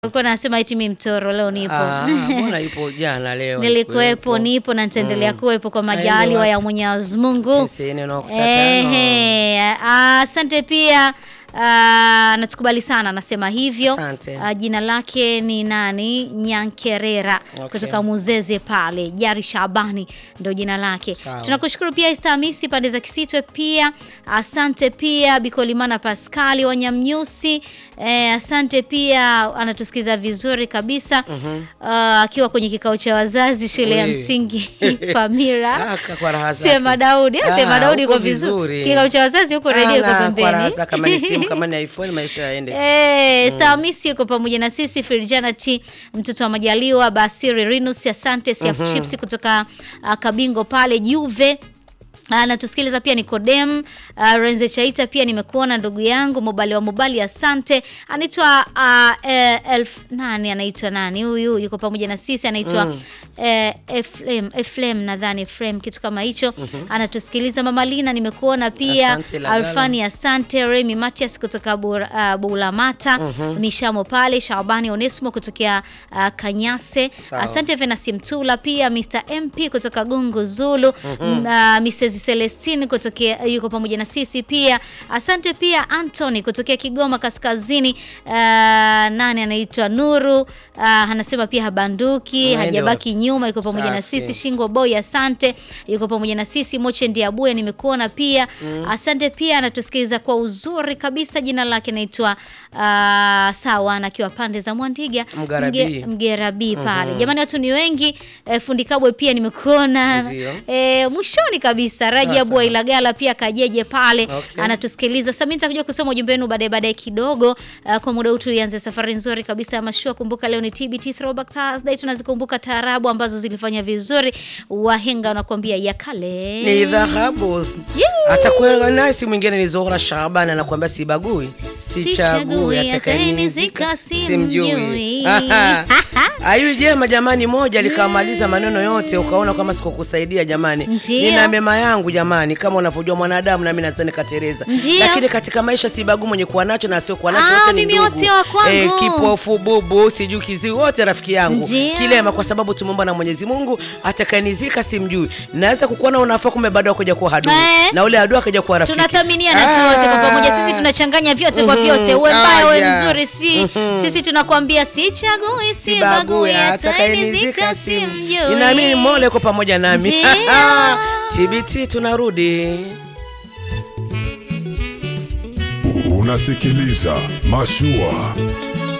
Ulikuwa nasema eti mimi mtoro leo nipo. Ah, mbona ipo jana leo? Nilikuwepo, nipo na nitaendelea kuwepo kwa majaliwa ya Mwenyezi Mungu. Tisini nukta tano. Ehe, asante pia ah, natukubali sana anasema hivyo. Asante. Ah, jina lake ni nani? Nyankerera Okay. kutoka Muzeze pale. Jari Shabani ndio jina lake. Sawa. Tunakushukuru pia Esther Hamisi pande za Kisitwe pia. Asante pia Bikolimana Pascali Wanyamnyusi. Eh, asante pia anatusikiza vizuri kabisa. Ah, akiwa kwenye kikao cha wazazi shule ya We. msingi Pamira. Ah, kwa raha zake. Sema Daudi, ah, Ah, sema Daudi uko uko vizuri. vizuri. Kikao cha wazazi huko redio iko Ah, na, kwa raha pembeni. zake, kama ni simu kama ni iPhone maisha yaende. Eh, Samisi yuko pamoja na sisi Firjana T mtoto wa Majaliwa Basiri Rinus asante Siaf Chips kutoka uh, Kabingo pale Juve anatusikiliza pia Nikodem uh, Renze Chaita pia nimekuona ndugu yangu Mobali wa Mobali asante anaitwa uh, eh, elf nani anaitwa nani huyu yuko pamoja na sisi anaitwa eh, Eflem Eflem nadhani Eflem kitu kama hicho anatusikiliza Mama Lina nimekuona pia Asante, Lagala. Alfani asante Remy Matias kutoka Bura- uh, Bulamata Mishamo pale Shabani Onesmo kutokea uh, Kanyase Sawa. asante Venasi Mtula pia Mr MP kutoka Gungu Zulu mm uh, Mrs Celestine kutokea yuko pamoja na sisi pia asante pia Anthony kutokea Kigoma Kaskazini uh, nani anaitwa Nuru uh, anasema pia habanduki Mwendo. hajabaki nyuma yuko pamoja na Safi. sisi Shingo Boy asante yuko pamoja na sisi Moche Ndiabuya nimekuona pia asante pia anatusikiliza kwa uzuri kabisa jina lake naitwa uh, sawa anakiwa pande za Mwandiga Mgarabi. Mge- Mgerabi pale jamani watu ni wengi eh, fundi Kabwe pia nimekuona Ndio. eh, mwishoni kabisa Rajabu Sawa, wa Ilagala pia kajeje pale Okay. anatusikiliza sasa mimi nitakuja kusoma ujumbe wenu baadaye baadaye kidogo uh, kwa muda huu tuianze safari nzuri kabisa ya mashua kumbuka leo ni TBT Throwback Thursday tunazikumbuka taarabu ambazo zilifanya vizuri wahenga wanakuambia ya kale Ni dhahabu. Atakuwa nasi mwingine ni Zohra Shaban anakuambia sibagui. Sichagui, Sichagui atayenizika atakayenizika simjui. simjui. Ayu jema jamani moja likamaliza maneno yote ukaona kama sikukusaidia jamani. Ndio. Nina mema yangu jamani kama unavyojua mwanadamu na mimi nazani katereza. Ndio. Lakini katika maisha sibagui mwenye kuwa nacho na sio kuwa nacho Ah, wote ni mimi ndugu. wote wa kwangu. kipofu bubu sijui kiziwi wote rafiki yangu. Ndio. Kilema kwa sababu tumeomba na Mwenyezi Mungu atakayenizika simjui. Naweza kukuona unafaa kumbe bado kuja kuwa adui. Eh. Na ule adui akaja kuwa rafiki. tunathaminiana tu wote kwa pamoja sisi tunachanganya vyote kwa vyote uwe mbaya uwe Aya. mzuri si sisi tunakwambia sichagui sibagui atayenizika simjui Ninaamini Mola yuko pamoja nami. Ndio. TBT tunarudi. Unasikiliza Mashua